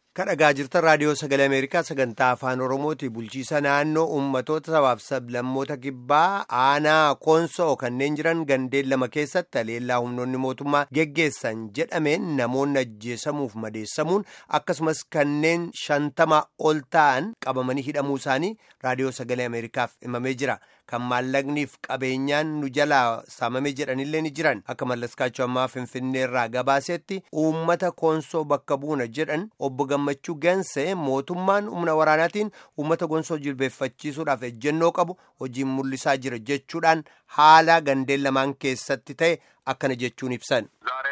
kadhagaa jirtan raadiyoo sagalee ameerikaa sagantaa afaan oromooti bulchiisa naannoo ummatoota sabaaf sablammoota kibbaa aanaa koonsoo kanneen jiran gandeen lama keessatti haleellaa humnoonni mootummaa geggeessan jedhameen namoonni ajjeesamuuf madeessamuun akkasumas kanneen shantama ol ta'an qabamanii hidhamuu isaanii raadiyoo sagalee ameerikaaf himamee jira kan maallaqniif qabeenyaan nu jalaa saamame jedhanillee ni jiran akka mallaskaachuu ammaa finfinneerraa gabaasetti uummata koonsoo bakka buuna jedhan obbo gammachuu gansee mootummaan humna waraanaatiin uummata koonsoo jilbeeffachiisuudhaaf ejjennoo qabu hojiin mul'isaa jira jechuudhaan haala gandeen lamaan keessatti ta'e akkana jechuun ibsan.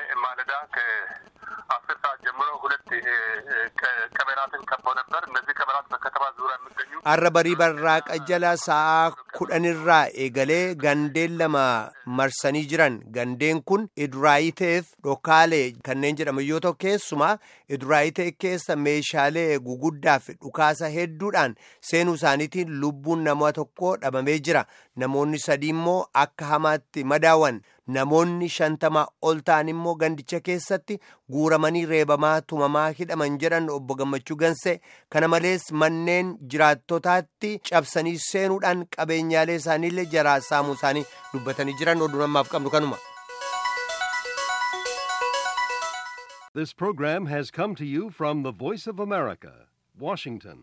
አስር ሰዓት ጀምሮ ሁለት ቀበራትን ከበው ነበር። እነዚህ ቀበራት በከተማ ዙሪያ የሚገኙ har'a barii barraaqa jala sa'aa kudhanirraa eegalee gandeen lama marsanii jiran gandeen kun iduraayiteef dhokaalee kanneen jedhaman yoo ta'u keessumaa iduraayitee keessa meeshaalee guguddaa fi dhukaasa hedduudhaan seenuu isaaniitiin lubbuun nama tokko dhabamee jira namoonni sadii immoo akka hamaatti madaawan namoonni shantama ol ta'an immoo gandicha keessatti guuramanii reebamaa tumamaa hidhaman jedhan obbo gammachuu gansee kana malees manneen jiraattotaatti cabsanii seenuudhaan qabeenyaalee isaaniillee jaraa saamuu isaanii dubbatanii jiran oduu namaaf qabnu kanuma. This program has come to you from the Voice of America, Washington.